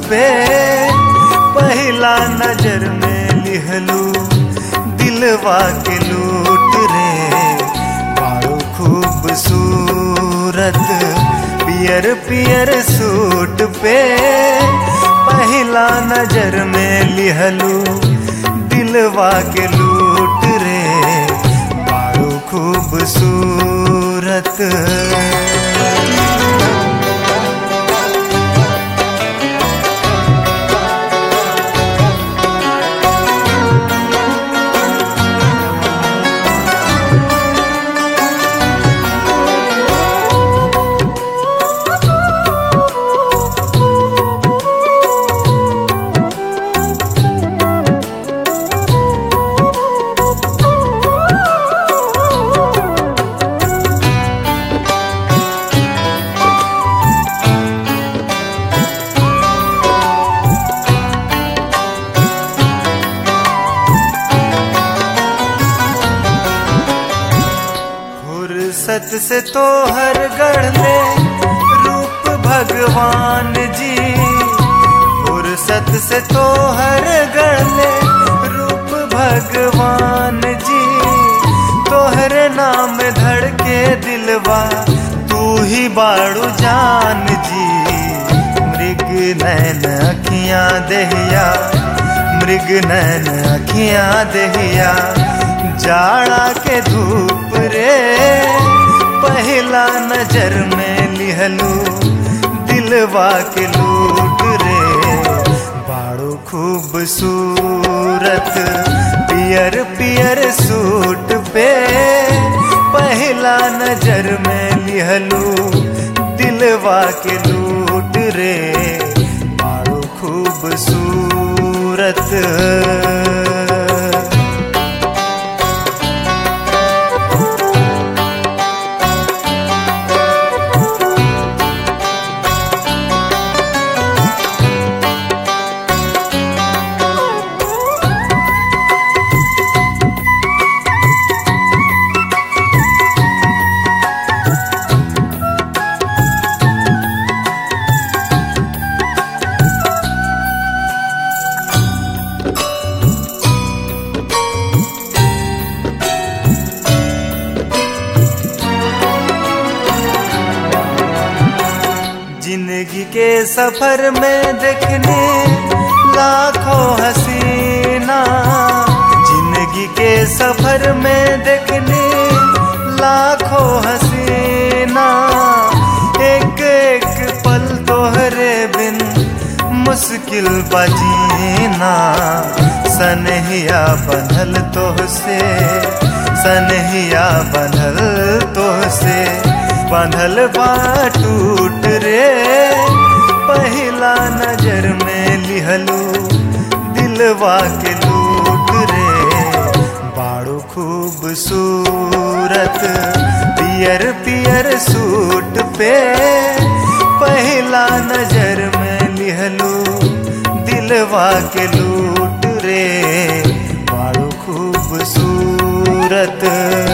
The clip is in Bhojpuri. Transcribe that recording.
पे पहला नजर में लिहलू दिलवा के लूट रे बाड़ू खूबसूरत पियर पियर सूट पे पहला नजर में लिहलू दिलवा के लूट रे बाड़ू खूबसूरत फुर्सत से तो हर गढ़ ले रूप भगवान जी फुर्सत से तो हर गढ़ ले रूप भगवान जी तोहरे नाम धड़के दिलवा तू ही बाड़ू जान जी मृग नैन अखियां दहिया मृग नैन अखियां दहिया जाड़ा के धूप रे पहला नजर में लिहलू दिलवा के लूट रे बाड़ू खूबसूरत पियर पियर सूट पे पहला नजर में लिहलू दिलवा के लूट रे बाड़ू खूबसूरत जिंदगी के सफर में देखने लाखों हसीना जिंदगी के सफर में देखने लाखों हसीना एक एक पल तोहरे बिन मुश्किल बजीना सनहिया बनल तोहसे सनहिया बनल तोहसे बंधल बा टूट रे पहला नजर में लिहलू दिलवा के लूट रे बाड़ू खूबसूरत पियर पियर सूट पे पहला नजर में लिहलू दिलवा के लूट रे बाड़ू खूबसूरत